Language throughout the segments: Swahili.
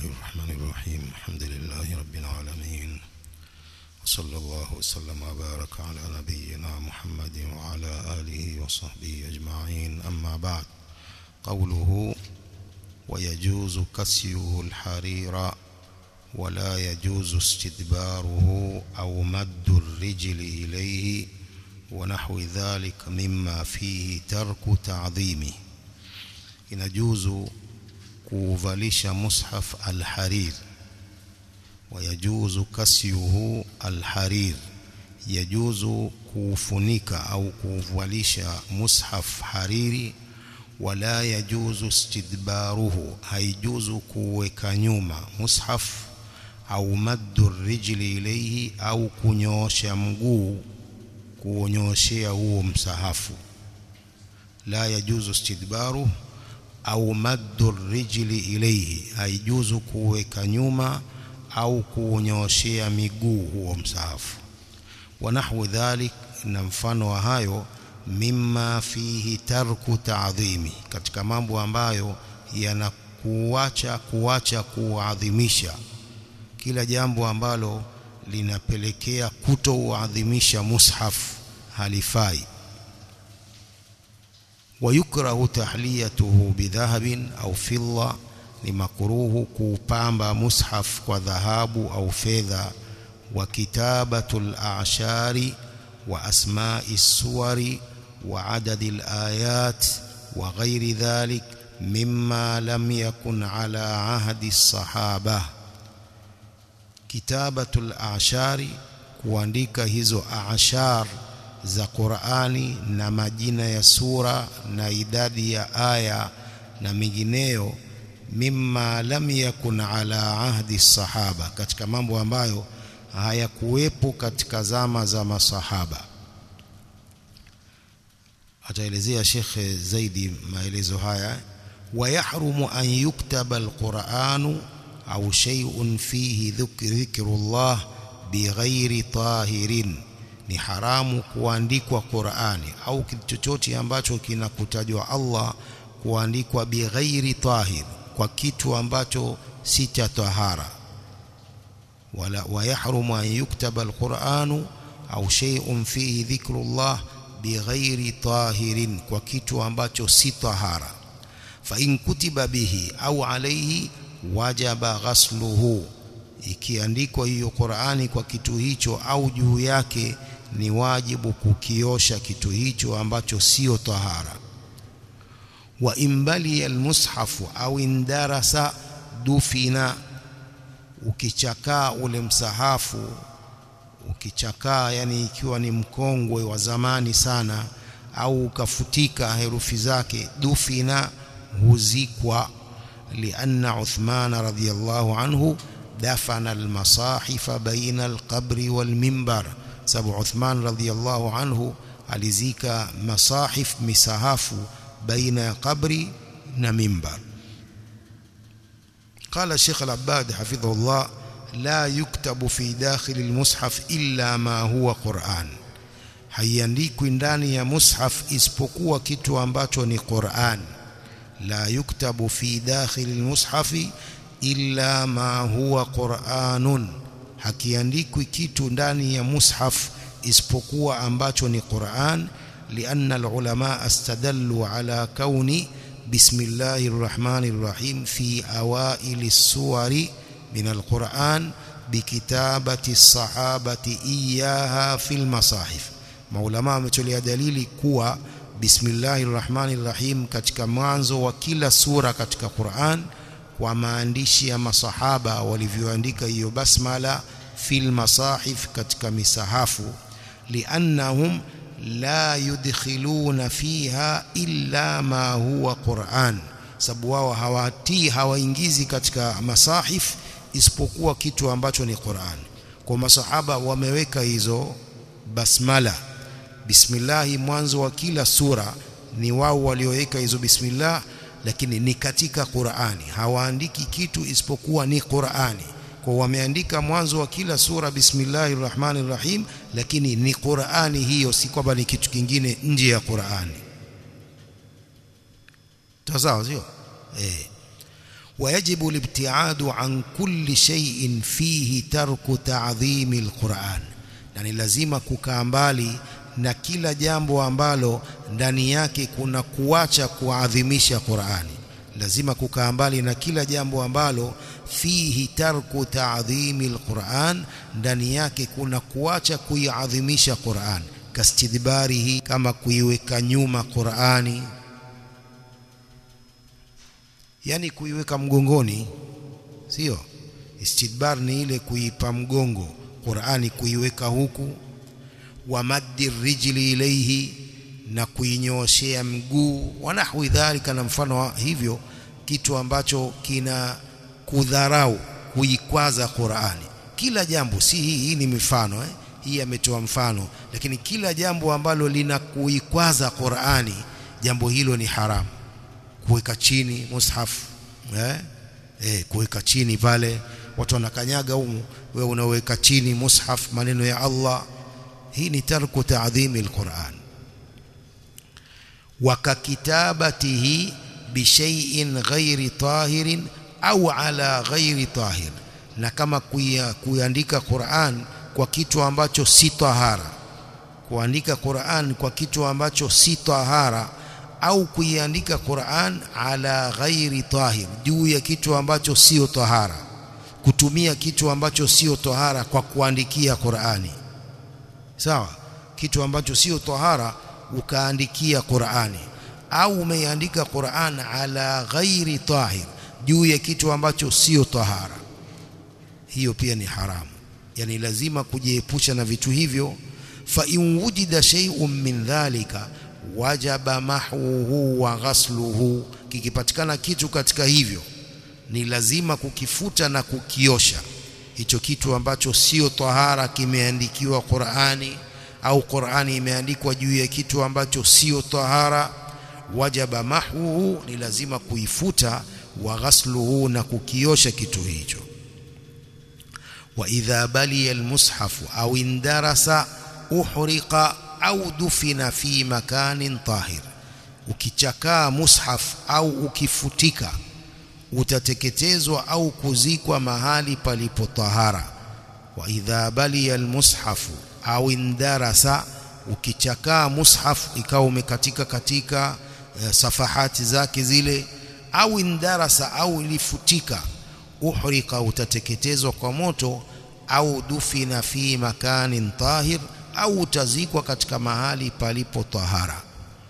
الرحمن الرحيم الحمد لله رب العالمين وصلى الله وسلم وبارك على نبينا محمد وعلى آله وصحبه أجمعين أما بعد قوله ويجوز كسيه الحرير ولا يجوز استدباره أو مد الرجل إليه ونحو ذلك مما فيه ترك تعظيمه inajuzu kuuvalisha mushaf alharir wayajuzu kasyuhu alharir yajuzu kuufunika au kuuvalisha mushaf hariri wala yajuzu istidbaruhu haijuzu kuweka nyuma mushaf au maddu rijli ilayhi au kunyoosha mguu kuonyoshea huo msahafu la yajuzu istidbaruhu au maddu rijli ilayhi haijuzu kuweka nyuma au kuunyoshea miguu huo msahafu wa nahwu dhalik na mfano wa hayo mimma fihi tarku ta'dhimi katika mambo ambayo yanakuacha kuacha kuadhimisha kila jambo ambalo linapelekea kutouadhimisha mushaf halifai ويكره تحليته بذهب أو فضة لمكروه كوبامبا مصحف وذهاب أو فضة وكتابة الأعشار وأسماء السور وعدد الآيات وغير ذلك مما لم يكن على عهد الصحابة كتابة الأعشار kuandika hizo ashar za Qur'ani na majina ya sura na idadi ya aya na mingineyo mimma lam yakun ala ahdi sahaba katika mambo ambayo hayakuwepo katika zama za masahaba ataelezea Sheikh zaidi maelezo haya wayahrumu an yuktaba alquranu au shay'un fihi dhikrullah bighairi tahirin ni haramu kuandikwa Qur'ani au kitu chochote ambacho kinakutajwa Allah kuandikwa bighairi tahir kwa kitu ambacho si cha tahara wala wayahrumu an yuktaba alqur'anu au shay'un fihi dhikrullah bighairi tahirin kwa kitu ambacho si tahara fa in kutiba bihi au alayhi wajaba ghasluhu ikiandikwa hiyo Qur'ani kwa kitu hicho au juu yake ni wajibu kukiosha kitu hicho ambacho sio tahara wa imbali almushafu au indarasa dufina ukichakaa ule msahafu ukichakaa yani ikiwa ni mkongwe wa zamani sana au ukafutika herufi zake dufina huzikwa lianna Uthman radhiyallahu anhu dafana almasahifa baina alqabri walmimbar sababu Uthman radhiyallahu anhu alizika masahif misahafu baina ya qabri na mimbar قال الشيخ العباد حفظه الله لا يكتب في داخل المصحف إلا ما هو قرآن haiandikwi ndani ya mushaf isipokuwa kitu ambacho ni Qur'an la yuktabu fi dakhil almushafi illa ma huwa Qur'anun hakiandikwi kitu ndani ya mushaf isipokuwa ambacho ni Qur'an lianna alulama astadallu ala kauni bismillahir rahmanir rahim fi awaili suwari min alquran bikitabati sahabati iyaha fil masahif maulama wametolea dalili kuwa bismillahir rahmanir rahim katika mwanzo wa kila sura katika Qur'an kwa maandishi ya masahaba walivyoandika hiyo basmala fil masahif katika misahafu liannahum la yudkhiluna fiha illa ma huwa Qur'an sababu wao hawatii hawaingizi katika masahif isipokuwa kitu ambacho ni Qur'an kwa masahaba wameweka hizo basmala bismillah mwanzo wa kila sura ni wao walioweka hizo bismillah lakini ni katika Qur'ani hawaandiki kitu isipokuwa ni Qur'ani kwa wameandika mwanzo wa kila sura bismillahir rahmanir rahim lakini ni Qur'ani hiyo si kwamba ni kitu kingine nje ya Qur'ani sawa sio eh ويجب الابتعاد عن كل شيء فيه ترك تعظيم القرآن يعني lazima kukaa mbali na kila jambo ambalo ndani yake kuna kuacha kuadhimisha Qur'ani lazima kukaa mbali na kila jambo ambalo fihi tarku ta'dhimi alquran ndani yake kuna kuacha kuiadhimisha Qur'an kastidbarihi kama kuiweka nyuma Qur'ani yani kuiweka mgongoni sio istidbar ni ile kuipa mgongo Qur'ani kuiweka huku wa maddi rijli ilayhi na kuinyooshea mguu wa nahwi dhalika na mfano wa hivyo kitu ambacho kina kudharau kuikwaza Qur'ani kila jambo si hii hii ni mifano eh? hii ametoa mfano lakini kila jambo ambalo lina kuikwaza Qur'ani jambo hilo ni haramu kuweka chini mushaf eh? Eh, kuweka chini pale watu wanakanyaga humu wewe unaweka chini mushaf maneno ya Allah hii ni tarku ta'dhimi alquran wakakitabatihi bishai'in ghairi tahirin au ala ghairi tahir na kama kuiandika Qur'an kwa kitu ambacho si tahara kuandika Qur'an kwa kitu ambacho si tahara au kuiandika Qur'an ala ghairi tahir juu ya kitu ambacho sio tahara kutumia kitu ambacho sio tahara kwa kuandikia Qur'ani sawa kitu ambacho sio tahara ukaandikia Qur'ani au umeiandika Qur'an ala ghairi tahir juu ya kitu ambacho sio tahara hiyo pia ni haramu yani lazima kujiepusha na vitu hivyo fa in wujida shay'un min dhalika wajaba mahwuhu wa ghasluhu kikipatikana kitu katika hivyo ni lazima kukifuta na kukiosha hicho kitu ambacho sio tahara kimeandikiwa Qur'ani au Qur'ani imeandikwa juu ya kitu ambacho sio tahara wajaba mahwuhu ni lazima kuifuta wa ghasluhu na kukiosha kitu hicho wa idha baliya almushafu au indarasa uhriqa au dufina fi makanin tahir ukichakaa mushaf au ukifutika utateketezwa au kuzikwa mahali palipo tahara wa idha baliya almushafu au indarasa ukichakaa mushaf ikawa umekatika katika uh, safahati zake zile au indarasa au ilifutika uhrika utateketezwa kwa moto au dufina fi makanin tahir au utazikwa katika mahali palipo tahara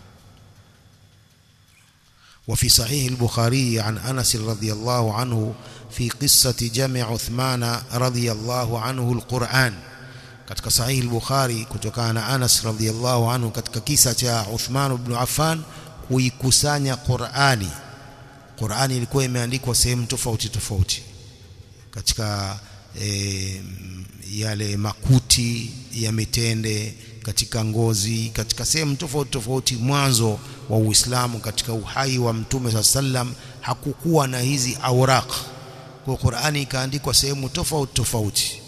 وفي صحيح البخاري عن أنس رضي الله عنه في قصة جمع عثمان رضي الله عنه القرآن katika sahihi al-Bukhari kutokana na Anas radhiyallahu anhu katika kisa cha Uthman ibn Affan kuikusanya Qur'ani Qur'ani ilikuwa imeandikwa sehemu tofauti tofauti katika e, yale makuti ya mitende katika ngozi katika sehemu tofauti tofauti mwanzo wa Uislamu katika uhai wa Mtume sallam hakukuwa na hizi awraq kwa Qur'ani ikaandikwa sehemu tofauti tofauti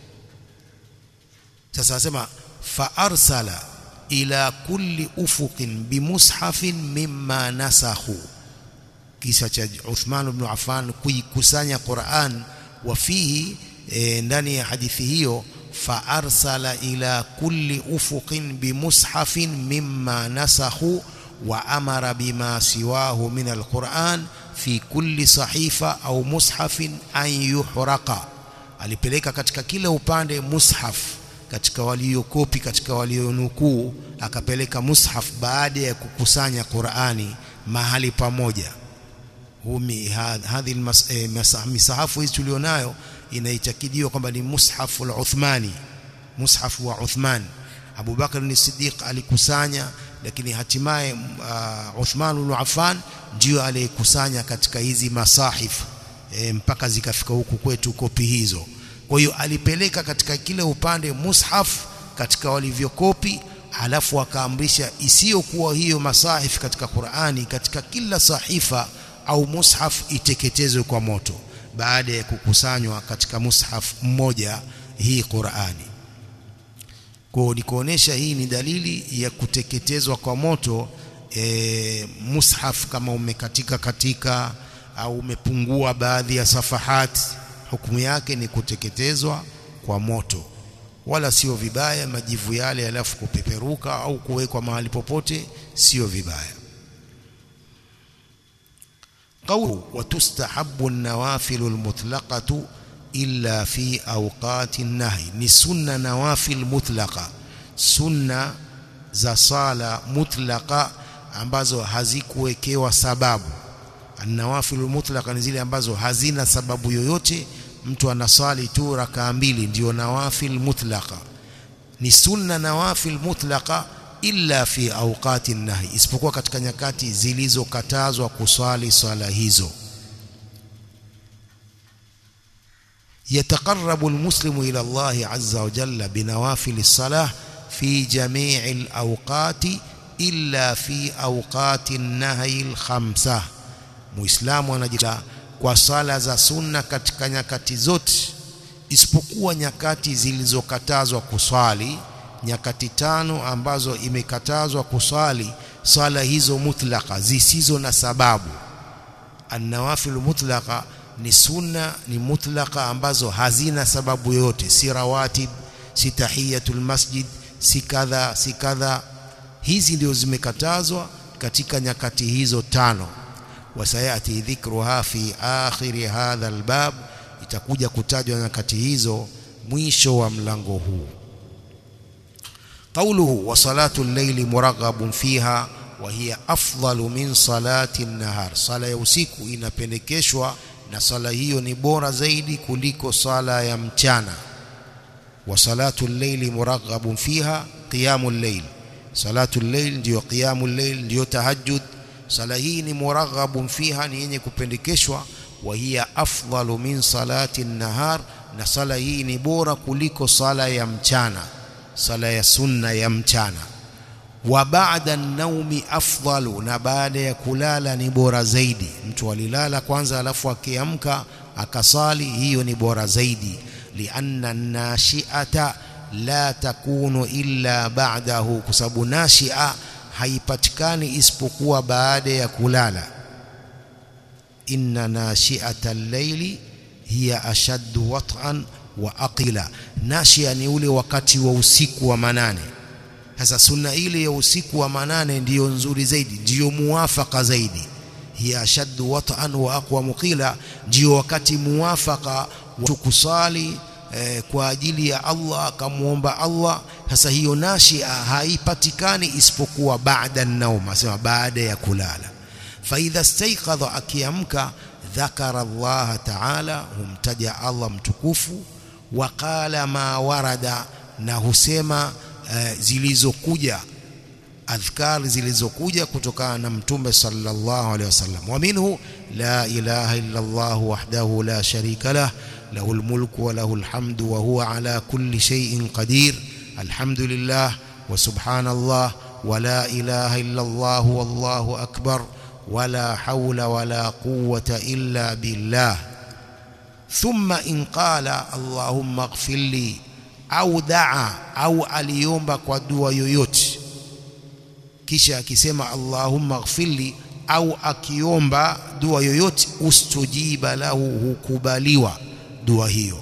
sasa asema fa arsala ila kulli ufuqin bimushafin mimma nasakhu kisa cha Uthman ibn Affan kuikusanya Qur'an wa fihi e, ndani ya hadithi hiyo fa arsala ila kulli ufuqin bimushafin mimma nasakhu wa amara bima siwahu min alquran fi kulli sahifa au mushafin an yuhraqa alipeleka katika kila upande mushaf katika waliokopi katika walionukuu akapeleka mushaf baada ya kukusanya Qur'ani mahali pamoja humi hadhi misahafu hizi tulionayo inaitakidiwa kwamba ni mushafu al-Uthmani mushafu wa Uthman Abu Bakar ni Siddiq alikusanya lakini hatimaye uh, Uthman ibn Affan ndio aliyekusanya katika hizi masahif e, mpaka zikafika huku kwetu kopi hizo kwa hiyo alipeleka katika kile upande mushaf katika walivyokopi halafu akaamrisha isiyokuwa hiyo masahif katika Qur'ani katika kila sahifa au mushaf iteketezwe kwa moto baada ya kukusanywa katika mushaf mmoja hii Qur'ani kwa ni kuonesha hii ni dalili ya kuteketezwa kwa moto e, mushaf kama umekatika katika au umepungua baadhi ya safahati hukumu yake ni kuteketezwa kwa moto wala sio vibaya majivu yale alafu kupeperuka au kuwekwa mahali popote sio vibaya قوله وتستحب النوافل المطلقة إلا في أوقات النهي ni sunna nawafil mutlaqa sunna za sala mutlaqa ambazo hazikuwekewa sababu an-nawafil mutlaqa ni zile ambazo hazina sababu yoyote mtu anasali tu rakaa mbili ndio nawafil mutlaqa ni sunna nawafil mutlaqa illa fi awqati nahi isipokuwa katika nyakati zilizokatazwa kuswali swala hizo يتقرب المسلم إلى الله عز وجل بنوافل الصلاة في جميع الأوقات إلا في أوقات النهي الخمسة مسلم anajila kwa sala za sunna katika nyakati zote isipokuwa nyakati zilizokatazwa kuswali nyakati tano ambazo imekatazwa kuswali swala hizo mutlaqa zisizo na sababu an-nawafil mutlaqa ni sunna ni mutlaqa ambazo hazina sababu yote si rawatib si tahiyatul masjid si kadha si kadha hizi ndio zimekatazwa katika nyakati hizo tano wasayati dhikruha fi akhiri hadha albab itakuja kutajwa nyakati hizo mwisho wa mlango huu قوله وصلاة الليل مرغب فيها وهي أفضل من صلاة النهار صلاة ya usiku inapendekeshwa na sala hiyo ni bora zaidi kuliko sala ya mchana wa salatu al-layli muraghabun fiha qiyamul layl salatu al-layl ndio qiyamul layl ndio tahajjud sala hii ni muraghabun fiha ni yenye kupendekeshwa wa hiya afdalu min salati an-nahar na sala hii ni bora kuliko sala ya mchana sala ya sunna ya mchana wa ba'da an-naumi afdalu na baada ya kulala ni bora zaidi mtu alilala kwanza alafu akiamka akasali hiyo ni bora zaidi lianna an-nashi'ata la takunu illa ba'dahu kwa sababu nashia haipatikani isipokuwa baada ya kulala inna nashi'ata al-layli hiya ashaddu wat'an wa aqila nashia ni ule wakati wa usiku wa manane sasa sunna ile ya usiku wa manane ndiyo nzuri zaidi ndiyo muwafaka zaidi hiya ashaddu wat'an wa aqwa muqila ndiyo wakati muwafaka wa kusali eh, kwa ajili ya Allah akamuomba Allah sasa hiyo nashia haipatikani isipokuwa baada an-naum asema baada ya kulala fa idha staiqadha akiamka dhakara Allah ta'ala humtaja Allah mtukufu waqala ma warada na husema uh, zilizokuja adhkar zilizokuja kutokana na mtume sallallahu alaihi wasallam wa minhu la ilaha illa Allah wahdahu la sharika lah lahul mulku wa lahul hamdu wa huwa ala kulli shay'in qadir alhamdulillah wa subhanallah wa la ilaha illa Allah wallahu akbar ولا حول ولا قوة إلا بالله ثم إن قال اللهم اغفر لي أو دعا أو aliomba kwa dua yoyote kisha akisema Allahumma ighfirli au akiomba dua yoyote ustujiba lahu hukubaliwa dua hiyo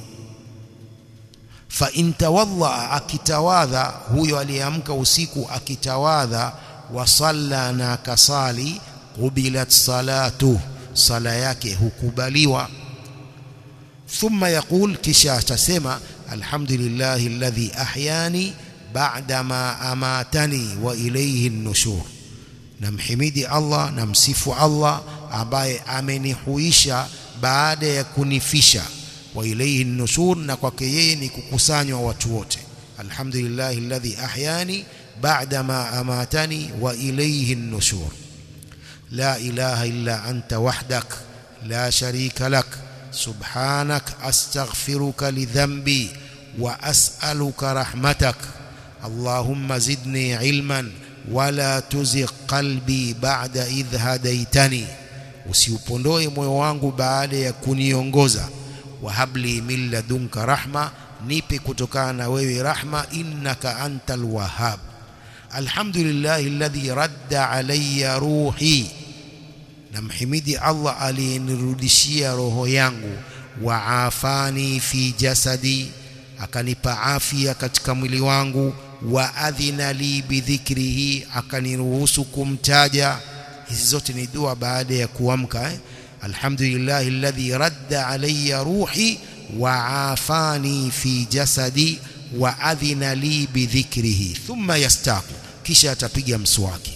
fa in tawadha akitawadha huyo aliyeamka usiku akitawadha wa salla na kasali qubilat salatu sala yake hukubaliwa thumma yaqul kisha atasema alhamdulillahi alladhi ahyani ba'da ma amatani wa ilayhi an-nushur namhimidi Allah namsifu Allah ambaye amenihuisha baada ya kunifisha wa ilayhi an-nushur na kwake yeye ni kukusanywa watu wote alhamdulillahi alladhi ahyani ba'da ma amatani wa ilayhi an-nushur لا إله إلا أنت وحدك لا شريك لك سبحانك أستغفرك لذنبي وأسألك رحمتك اللهم زدني علما ولا تزغ قلبي بعد إذ هديتني usiupondoe moyo wangu baada ya kuniongoza wahabli min ladunka rahma nipe kutokana na wewe rahma innaka antal wahhab alhamdulillah alladhi radda alayya ruhi namhimidi Allah aliyenirudishia roho yangu wa afani fi jasadi akanipa afya katika mwili wangu wa adhina li bidhikrihi akaniruhusu kumtaja hizi zote ni dua baada ya kuamka eh? alhamdulillah alladhi radda alayya ruhi wa afani fi jasadi wa adhina li bidhikrihi thumma yastaqu kisha atapiga mswaki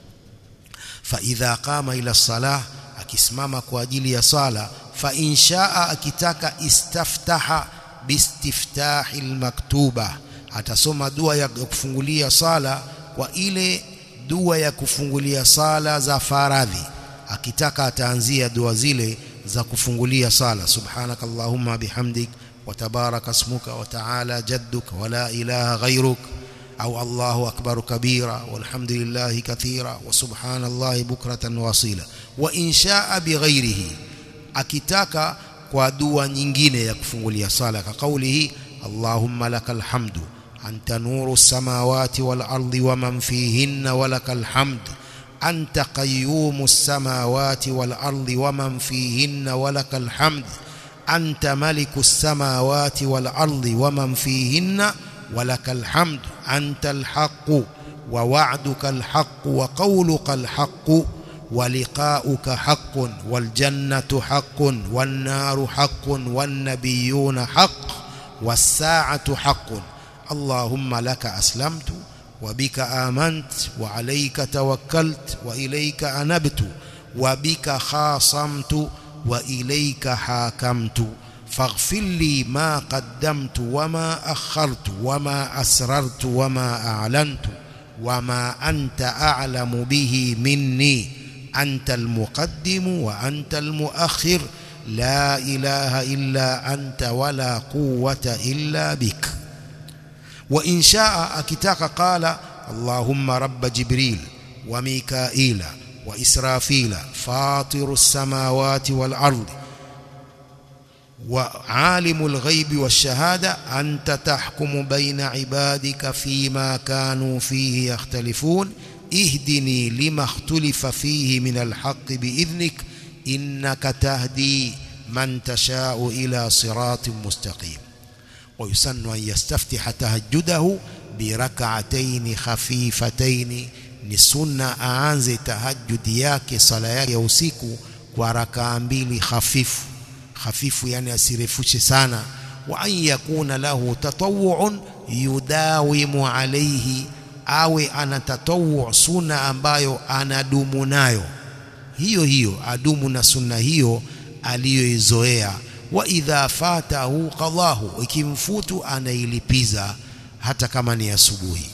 fa idha qama ila salah akisimama kwa ajili ya sala fa inshaa akitaka istaftaha bistiftahi almaktuba atasoma dua ya kufungulia sala kwa ile dua ya kufungulia sala za faradhi akitaka ataanzia dua zile za kufungulia sala subhanaka allahumma bihamdik wa tabaraka ismuka wa ta'ala jadduk wa la ilaha ghayruk au allahu akbar kabira walhamdulillahi kathira wa subhanallahi bukratan wasila wa inshaa bighairihi akitaka kwa dua nyingine ya kufungulia sala ka kaulihi allahumma lakal hamdu anta nuru samawati wal ardi wa man fihinna wa lakal hamd anta qayyumus samawati wal ardi wa man fihinna wa lakal hamd anta malikus samawati wal ardi wa man fihinna wa lakal hamd anta al haqq wa wa'duka al haqq wa qawluka al haqq ولقاؤك حق والجنة حق والنار حق والنبيون حق والساعة حق اللهم لك أسلمت وبك آمنت وعليك توكلت وإليك أنبت وبك خاصمت وإليك حاكمت فاغفر لي ما قدمت وما أخرت وما أسررت وما أعلنت وما أنت أعلم به مني أنت المقدم وأنت المؤخر لا إله إلا أنت ولا قوة إلا بك وإن شاء أكتاك قال اللهم رب جبريل وميكائيل وإسرافيل فاطر السماوات والأرض وعالم الغيب والشهادة أنت تحكم بين عبادك فيما كانوا فيه يختلفون اهدني لما اختلف فيه من الحق بإذنك إنك تهدي من تشاء إلى صراط مستقيم ويسن أن يستفتح تهجده بركعتين خفيفتين ni sunna aanze tahajjudi yake sala yake ya usiku kwa rakaa mbili hafifu hafifu yani asirefushe sana wa an yakuna lahu tatawuun yudawimu alayhi awe ana tatawu sunna ambayo anadumu nayo hiyo hiyo adumu na sunna hiyo aliyoizoea wa idha fatahu qadahu ikimfutu anailipiza hata kama ni asubuhi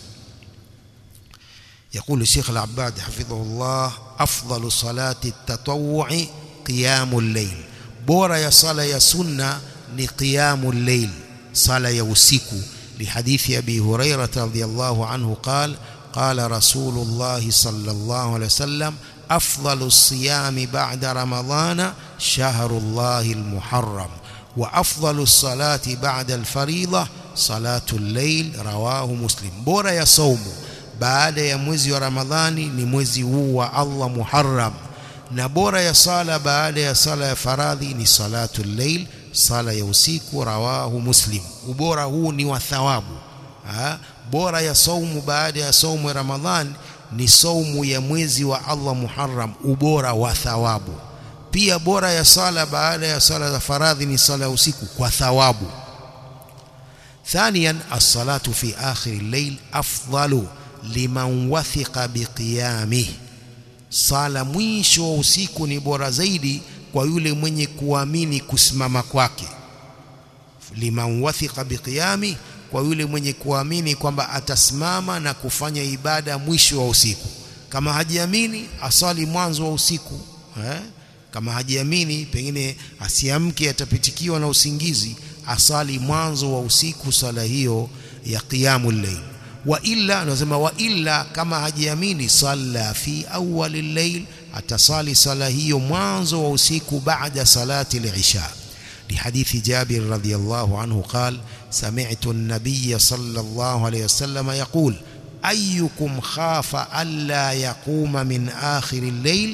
يقول الشيخ العباد حفظه الله أفضل صلاة التطوع قيام الليل بورا يا صلاة يا سنة لقيام الليل صلاة يوسيكو لحديث أبي هريرة رضي الله عنه قال قال رسول الله صلى الله عليه وسلم أفضل الصيام بعد رمضان شهر الله المحرم وأفضل الصلاة بعد الفريضة صلاة الليل رواه مسلم بورا يا صوم baada ya mwezi wa Ramadhani ni mwezi huu wa Allah Muharram na bora ya sala baada ya sala ya faradhi ni salatu llail sala ya usiku rawahu muslim ubora huu ni wa thawabu ha? bora ya saumu baada ya saumu ya Ramadhani ni saumu ya mwezi wa Allah Muharram ubora wa thawabu pia bora ya sala baada ya sala za faradhi ni sala ya usiku kwa thawabu ثانيا الصلاة في آخر الليل أفضل liman wathiqa biqiyamih sala mwisho wa usiku ni bora zaidi kwa yule mwenye kuamini kusimama kwake liman wathiqa biqiyami kwa yule mwenye kuamini kwamba atasimama na kufanya ibada mwisho wa usiku kama hajiamini asali mwanzo wa usiku eh? kama hajiamini pengine asiamke atapitikiwa na usingizi asali mwanzo wa usiku sala hiyo ya qiyamul layl wa illa anasema wa illa kama hajiamini salla fi awwal al-layl atasali sala hiyo mwanzo wa usiku baada salati al-isha لحديث جابر رضي الله عنه قال سمعت النبي صلى الله عليه وسلم يقول أيكم خاف ألا يقوم من آخر الليل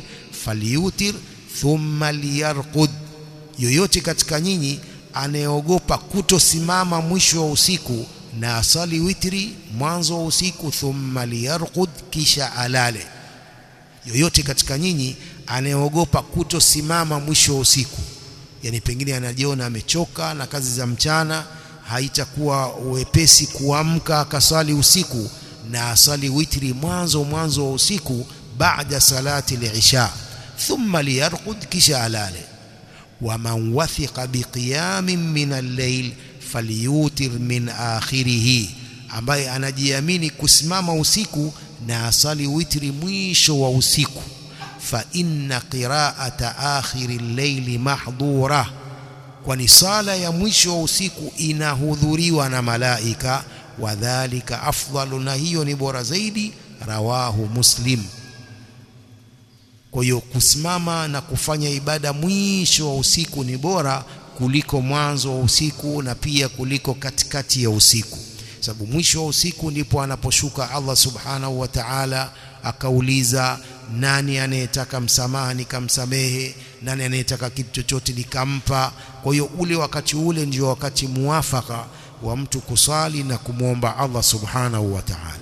falyutir thumma liyarqud yoyote katika nyinyi anayeogopa kutosimama mwisho wa usiku na asali witri mwanzo wa usiku thumma liyarqud kisha alale yoyote katika nyinyi anayeogopa kutosimama mwisho wa usiku yani pengine anajiona amechoka na kazi za mchana haitakuwa wepesi kuamka akasali usiku na asali witri mwanzo mwanzo wa usiku baada salati al-isha thumma liyarqud kisha alale waman wathiqa biqiyamin min al-layl falyutir min akhirih ambaye anajiamini kusimama usiku na asali witri mwisho wa usiku fa inna qira'ata akhiri al-layli mahdura kwani sala ya mwisho wa usiku inahudhuriwa na malaika wadhālika afdalu na hiyo ni bora zaidi rawahu muslim kwa hiyo kusimama na kufanya ibada mwisho wa usiku ni bora kuliko mwanzo wa usiku na pia kuliko katikati ya usiku sababu mwisho wa usiku ndipo anaposhuka Allah subhanahu wa ta'ala akauliza nani anayetaka msamaha nikamsamehe nani anayetaka kitu chochote nikampa kwa hiyo ule wakati ule ndio wakati muafaka wa mtu kusali na kumwomba Allah subhanahu wa ta'ala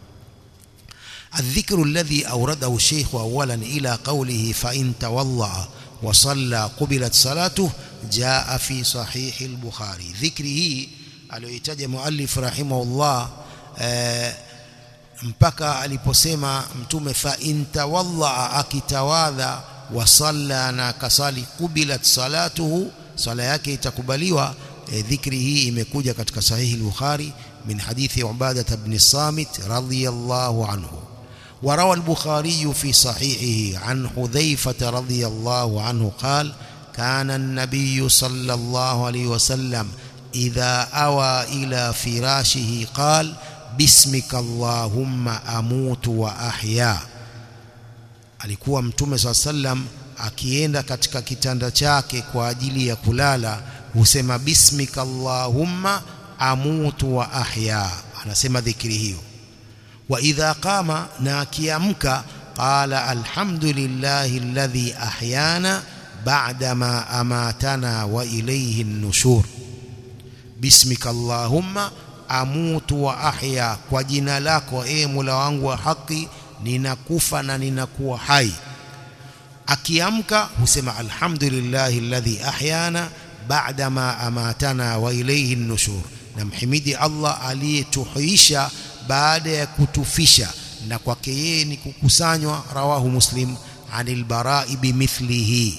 الذكر الذي أورده الشيخ أولا إلى قوله فإن تولى وصلى قبلت صلاته جاء في صحيح البخاري ذكره aliyoitaja muallif rahimahullah eh, mpaka aliposema mtume fa intawalla akitawadha wa salla na kasali kubilat salatuhu sala yake itakubaliwa eh, dhikri hii imekuja katika sahihi al-Bukhari min hadithi Ubadah ibn Samit radhiyallahu anhu وروى البخاري في صحيحه عن حذيفة رضي الله عنه قال كان النبي صلى الله عليه وسلم إذا أوى إلى فراشه قال باسمك اللهم أموت وأحيا alikuwa mtume saa sallam akienda katika kitanda chake kwa ajili ya kulala husema bismika allahumma amutu wa ahya anasema dhikri hiyo wa idha qama na akiamka qala alhamdulillahi alladhi ahyana ba'da ma amatana wa ilayhi an-nushur bismika allahumma amutu wa ahya kwa jina lako e Mola wangu wa haki ninakufa na ninakuwa hai akiamka husema alhamdulillahi alladhi ahyana ba'da ma amatana wa ilayhi an-nushur namhimidi Allah aliyetuhuisha baada ya kutufisha na kwake yeye ni kukusanywa rawahu muslim anil bara'i bimithlihi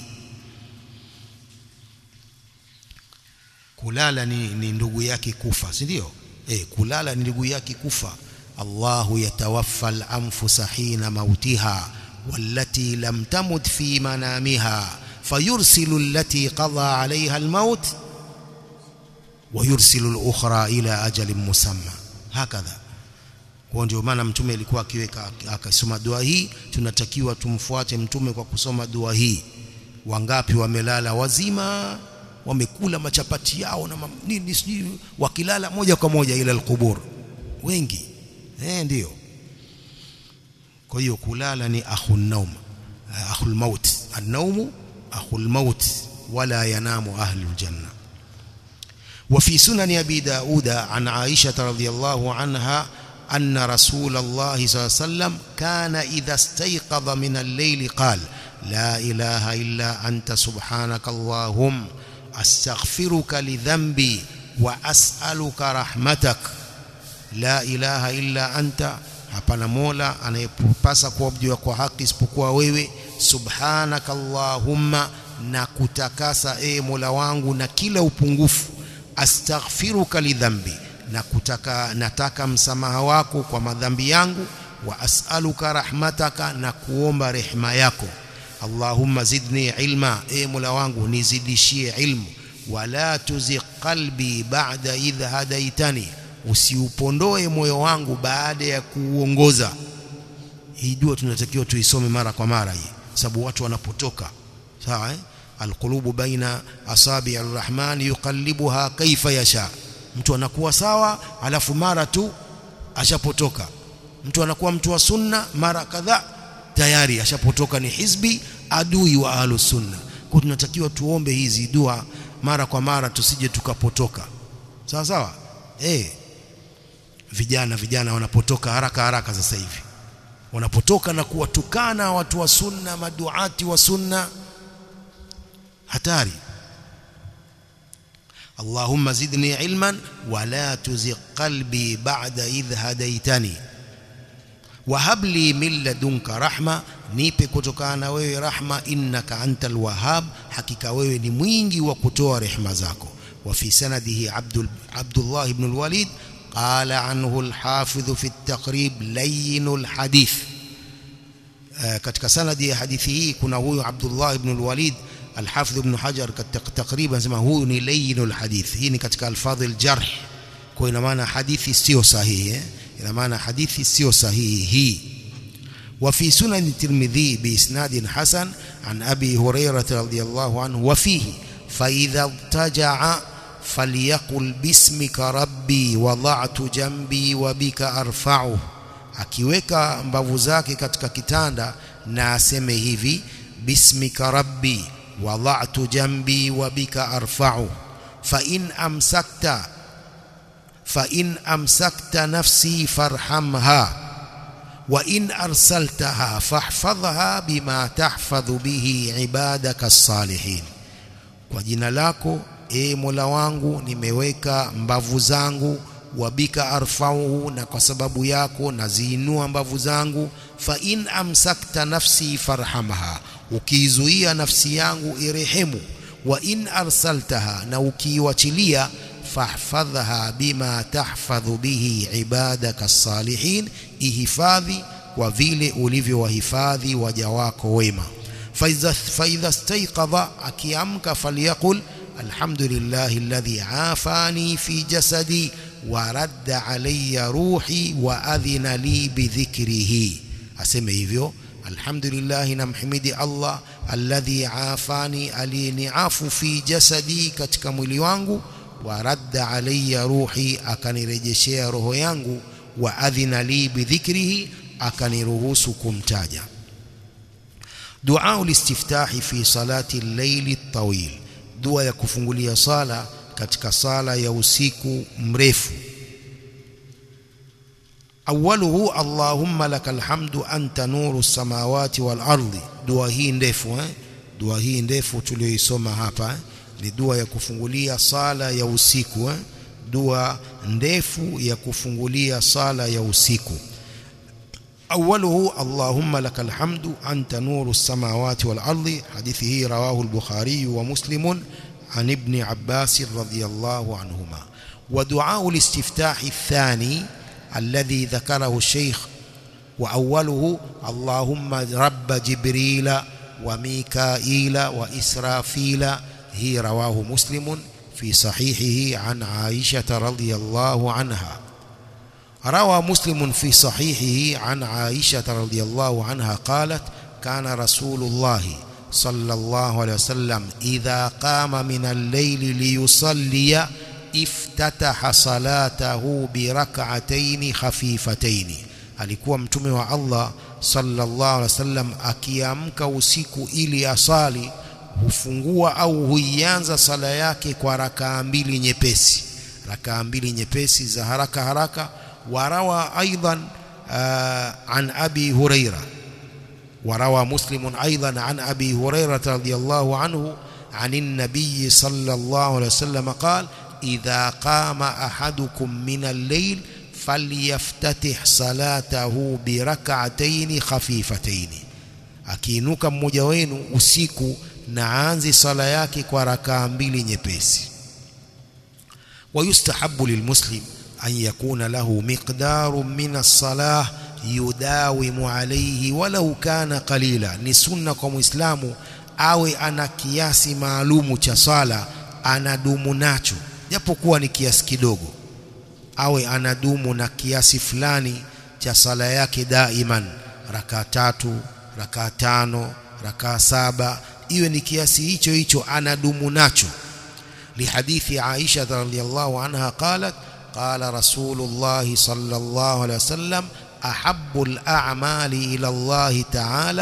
kulala ni, ni ndugu yake kufa si ndio eh kulala ni ndugu yake kufa Allahu yatawaffa al-anfusa hina mautiha wallati lam tamut fi manamiha fayursilu allati qada 'alayha al-maut ويرسل الأخرى إلى أجل مسمى هكذا kwa ndio maana mtume alikuwa akiweka akasoma dua hii tunatakiwa tumfuate mtume kwa kusoma dua hii wangapi wamelala wazima wamekula machapati yao na nini sijui wakilala moja kwa moja ila alqubur wengi eh ndio kwa hiyo kulala ni akhun naum akhul maut an-nawm akhul maut wala yanamu ahlul janna وفي سنن أبي داود عن عائشة رضي الله عنها أن رسول الله صلى الله عليه وسلم كان إذا استيقظ من الليل قال لا إله إلا أنت سبحانك اللهم أستغفرك لذنبي وأسألك رحمتك لا إله إلا أنت hapana mola anayepasa kuabudiwa kwa haki isipokuwa wewe subhanaka allahumma na kutakasa e mola wangu na kila upungufu astaghfiruka lidhambi na kutaka nataka msamaha wako kwa madhambi yangu wa as'aluka rahmataka na kuomba rehema yako Allahumma zidni ilma e mola wangu nizidishie ilmu wala tuzigh qalbi ba'da idh hadaitani usiupondoe moyo wangu baada ya kuuongoza hii dua tunatakiwa tuisome mara kwa mara hii sababu watu wanapotoka sawa eh alqulubu baina asabi arrahman yuqallibuha kaifa yasha mtu anakuwa sawa alafu mara tu ashapotoka mtu anakuwa mtu wa sunna mara kadhaa tayari ashapotoka ni hizbi adui wa ahlus sunna kwa tunatakiwa tuombe hizi dua mara kwa mara tusije tukapotoka sawa sawa eh vijana vijana wanapotoka haraka haraka sasa hivi wanapotoka na kuwatukana watu wa sunna maduati wa sunna hatari اللهم زدني علما ولا تزغ قلبي بعد إذ هديتني وهب لي من لدنك رحمة nipe kutokana na wewe rahma innaka antal wahhab hakika wewe ni mwingi wa kutoa rehema zako wa fi sanadihi abdul abdullah ibn alwalid qala anhu alhafidh fi at-taqrib layyin alhadith katika sanadi ya hadithi hii kuna huyu abdullah ibn alwalid الحافظ ابن حجر تقريبا سما هو ni layyin alhadith hii ni katika alfadh aljarh kwa ina maana hadithi sio sahihi ina maana hadithi sio sahihi hii وفي سنن الترمذي بإسناد حسن عن أبي هريرة رضي الله عنه وفيه فإذا ارتجع فليقل باسمك ربي وضعت جنبي وبك أرفعه akiweka mbavu zake katika kitanda na aseme hivi bismika rabbi wada'tu jambi wa bika arfa'u fa in amsakta fa in amsakta nafsi farhamha وإن أرسلتها فاحفظها بما تحفظ به عبادك الصالحين kwa jina lako e Mola wangu nimeweka mbavu zangu wabika arfauhu na kwa sababu yako naziinua mbavu zangu fa in amsakta nafsi farhamha ukiizuia nafsi yangu irehemu wa in arsaltaha na ukiiwachilia fahfadhha bima tahfadhu bihi ibadaka as-salihin ihifadhi kwa vile ulivyowahifadhi waja wako wema faidha staiqadha akiamka falyaqul alhamdulillahi alladhi afani fi jasadi wa radda alayya ruhi wa adhina li bidhikrihi aseme hivyo alhamdulillah namhimidi Allah alladhi afani aliniafu fi jasadi katika mwili wangu wa radda alayya ruhi akanirejeshea roho yangu wa adhina li bidhikrihi akaniruhusu kumtaja dua ulistiftahi fi salati al-layli at-tawil dua ya kufungulia sala katika sala ya usiku mrefu awaluhu allahumma lakal hamdu anta nuru samawati wal ardi dua hii ndefu eh dua hii ndefu tuliyoisoma hapa eh? ni dua ya kufungulia sala ya usiku eh? dua ndefu ya kufungulia sala ya usiku أوله اللهم لك الحمد أنت نور السماوات والأرض حديثه رواه البخاري ومسلم عن ابن عباس رضي الله عنهما ودعاء الاستفتاح الثاني الذي ذكره الشيخ وأوله اللهم رب جبريل وميكائيل وإسرافيل هي رواه مسلم في صحيحه عن عائشة رضي الله عنها روى مسلم في صحيحه عن عائشة رضي الله عنها قالت كان رسول الله صلى الله عليه وسلم إذا قام من الليل ليصلي افتتح صلاته بركعتين خفيفتين alikuwa mtume wa Allah sallallahu alaihi wasallam akiamka usiku ili asali hufungua au huianza sala yake kwa rakaa mbili nyepesi rakaa mbili nyepesi za haraka haraka وروى أيضا عن أبي هريرة وروى مسلم أيضا عن أبي هريرة رضي الله عنه عن النبي صلى الله عليه وسلم قال إذا قام أحدكم من الليل فليفتتح صلاته بركعتين خفيفتين akiinuka mmoja wenu usiku na aanze sala yake kwa rakaa mbili nyepesi wayustahabu lilmuslim أن يكون له مقدار من الصلاة يداوم عليه ولو كان قليلا ni sunna kwa muislamu awe ana kiasi maalumu cha sala anadumu nacho japokuwa ni kiasi kidogo awe anadumu na kiasi fulani cha sala yake daiman raka tatu raka tano raka saba iwe ni kiasi hicho hicho anadumu nacho lihadithi Aisha radhiyallahu anha qalat قال رسول الله صلى الله عليه وسلم أحب الأعمال إلى الله تعالى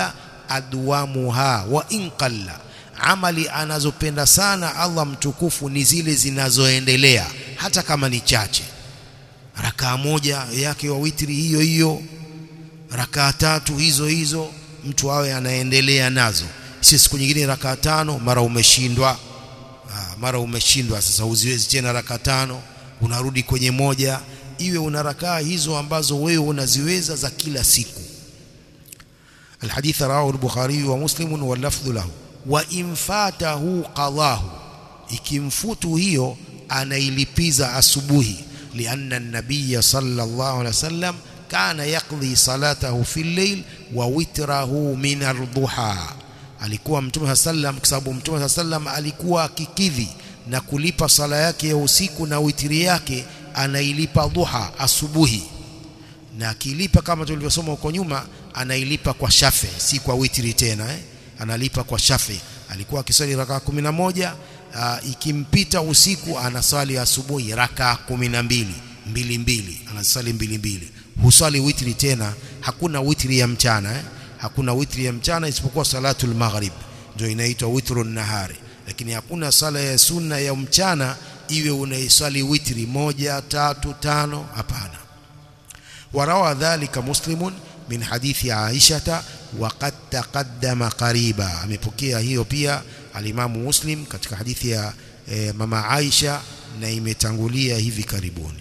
adwamuha wa in qalla amali anazopenda sana Allah mtukufu ni zile zinazoendelea hata kama ni chache rakaa moja yake wa witri hiyo hiyo rakaa tatu hizo hizo mtu awe anaendelea nazo si siku nyingine rakaa tano mara umeshindwa mara umeshindwa sasa uziwezi tena rakaa tano unarudi kwenye moja iwe una rakaa hizo ambazo wewe unaziweza za kila siku الحديث رواه البخاري ومسلم واللفظ له وإن فاته قضاه ikimfutu hiyo anailipiza asubuhi لأن النبي صلى الله عليه وسلم كان يقضي صلاته في الليل ووتره من الضحى alikuwa mtume sallam kwa sababu mtume sallam alikuwa akikidhi na kulipa sala yake ya usiku na witiri yake anailipa dhuha asubuhi na akilipa kama tulivyosoma huko nyuma anailipa kwa shafe si kwa witiri tena eh? analipa kwa shafe alikuwa akiswali rakaa kumi na moja uh, ikimpita usiku anaswali asubuhi rakaa kumi na mbili mbili mbili anaswali mbili mbili huswali witri tena hakuna witri ya mchana eh? hakuna witri ya mchana isipokuwa salatul maghrib ndio inaitwa witrun nahari lakini hakuna sala ya sunna ya mchana iwe unaiswali witri moja tatu tano hapana warawa dhalika muslimun min hadithi aishata waqad taqaddama qariba amepokea hiyo pia alimamu muslim katika hadithi ya e, mama Aisha na imetangulia hivi karibuni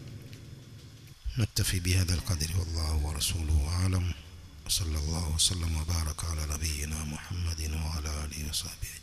نكتفي بهذا القدر والله ورسوله أعلم وصلى الله وسلم وبارك على نبينا محمد وعلى آله وصحبه